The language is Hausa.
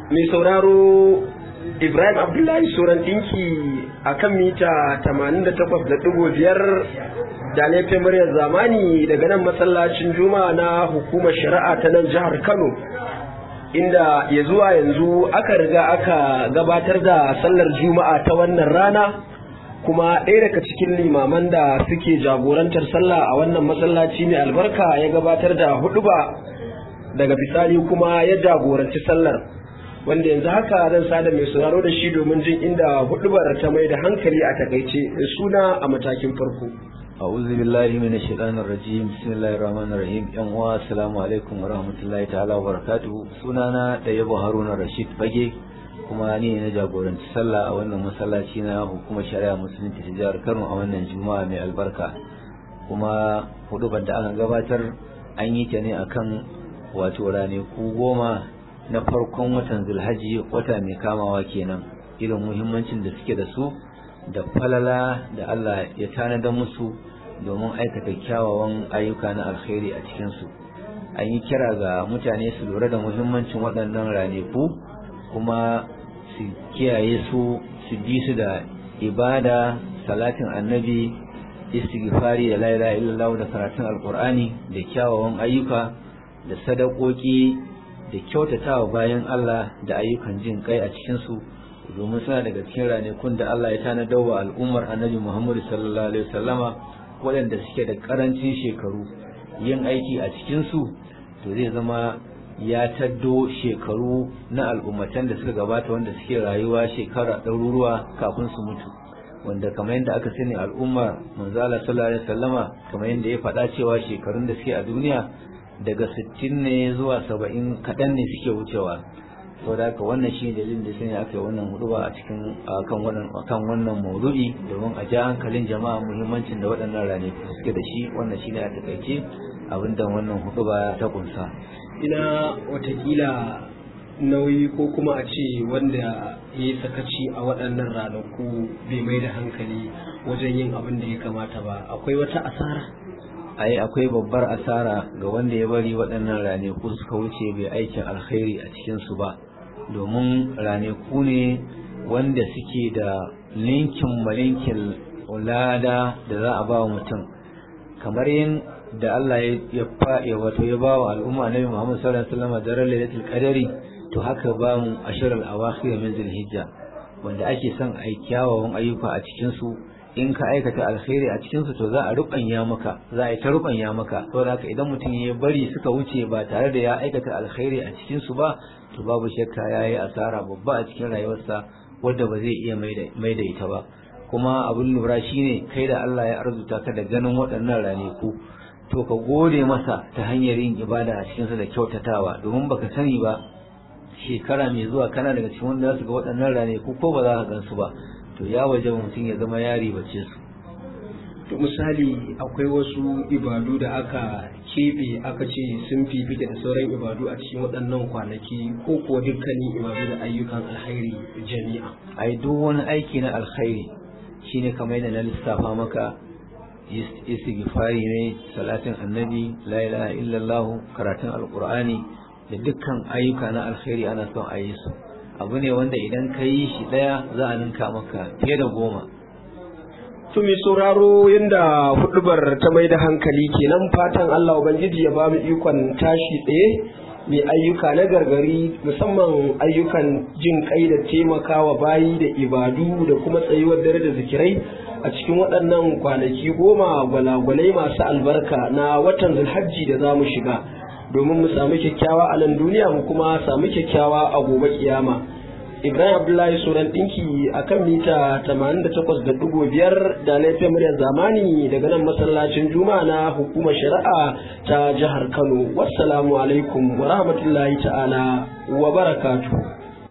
mai sauraro Ibrahim Abdullahi Soran ɗinki a kan mita 88.5 da laifin muryar zamani daga nan masallacin juma'a na hukumar shari'a ta nan jihar Kano. Inda ya zuwa yanzu aka riga aka gabatar da sallar juma'a ta wannan rana kuma ɗaya daga cikin limaman da suke jagorantar sallah a wannan masallaci mai albarka ya gabatar da huɗuba daga bisani kuma ya jagoranci sallar. wanda yanzu haka zan sada mai sauraro da shi domin jin inda hudubar ta mai da hankali a takaice suna a matakin farko. أعوذ بالله من الشيطان الرجيم بسم الله الرحمن الرحيم yan uwa assalamu alaikum wa rahmatullahi ta'ala wa barakatuhu sunana da yabo haruna rashid fage kuma ni ne na jagoranci sallah a wannan masallaci na hukumar shari'a musulunci ta jihar kano a wannan juma'a mai albarka kuma hudubar da aka gabatar an yi ta ne akan wato ranaku goma na farkon watan zulhaji wata mai kamawa kenan irin muhimmancin da suke da su da falala da Allah ya tanada musu domin aikata kyawawan ayyuka na alkhairi a cikinsu an yi kira ga mutane su lura da muhimmancin waɗannan ranaku kuma su kiyaye su su bi su da ibada salatin annabi istighfari da la ilaha illallah da karatun alkur'ani da kyawawan ayyuka da sadakoki da kyautatawa bayan Allah da ayyukan jin kai a cikinsu domin suna daga cikin ranakun da Allah ya tanadar wa al'ummar annabi Muhammadu sallallahu alaihi wasallama waɗanda suke da ƙarancin shekaru yin aiki a cikinsu to zai zama ya taddo shekaru na al'ummatan da suka gabata wanda suke rayuwa shekara ɗaruruwa kafin su mutu wanda kamar yadda aka sani al'ummar manzo Allah sallallahu alaihi wasallama kamar yadda ya faɗa cewa shekarun da suke a duniya daga sittin ne zuwa saba'in kaɗan ne suke wucewa saboda haka wannan shi dalilin da sanya aka yi wannan huduba a cikin akan wannan akan wannan maudu'i domin a ja hankalin jama'a muhimmancin da waɗannan ranaku suke da shi wannan shine a takaice abin da wannan huduba ta kunsa ina watakila nauyi ko kuma a ce wanda ya yi sakaci a waɗannan ranaku bai mai da hankali wajen yin abin da ya kamata ba akwai wata asara ai akwai babbar asara ga wanda ya bari waɗannan ranaku suka wuce bai aikin alkhairi a cikinsu ba domin ranaku ne wanda suke da linkin malinkin lada da za a ba wa mutum kamar yin da Allah ya faɗi wato ya ba wa al'umma Nabi Muhammad sallallahu alaihi wasallam daren lailatul qadari to haka ba mu ashiral awakhir min zulhijja wanda ake son ai kyawawan ayyuka a cikin su in ka aikata alkhairi a cikinsu to za a rubanya maka za a yi ta rubanya maka saboda haka idan mutum ya bari suka wuce ba tare da ya aikata alkhairi a cikinsu ba to babu shakka ya yi asara babba a cikin rayuwarsa wadda ba zai iya mai da ita ba kuma abin lura shine kai da Allah ya arzuta ka da ganin waɗannan ranaku to ka gode masa ta hanyar yin ibada a cikinsa da kyautatawa domin baka sani ba shekara mai zuwa kana daga cikin wanda za su ga waɗannan ranaku ko ba za ka gansu ba to ya waje mutum ya zama yari bace su to misali akwai wasu ibadu da aka keɓe aka ce sun fifita da sauran ibadu a cikin waɗannan kwanaki ko kuwa dukkanin ibadu da ayyukan alkhairi jami'a ai duk wani aiki na alkhairi shine kamar yadda na lissafa maka istighfari ne salatin annabi la ilaha illallah karatun alqur'ani da dukkan ayyuka na alkhairi ana son a yi su abu ne wanda idan ka yi shi ɗaya za a ninka maka fiye da goma. To mai sauraro yadda hudubar ta mai da hankali kenan fatan Allah Ubangiji ya ba mu ikon tashi tsaye mai ayyuka na gargari musamman ayyukan jin kai da taimakawa bayi da ibadu da kuma tsayuwar dare da zikirai a cikin waɗannan kwanaki goma gwalagwalai masu albarka na watan zulhajji da za mu shiga. domin mu samu kyakkyawa a nan duniya mu kuma samu kyakkyawa a gobe kiyama ibrahim abdullahi suran dinki a kan mita 88.5 da laifin muryar zamani daga nan masallacin juma'a na hukumar shari'a ta jihar kano wassalamu alaikum wa rahmatullahi ta'ala wa barakatuh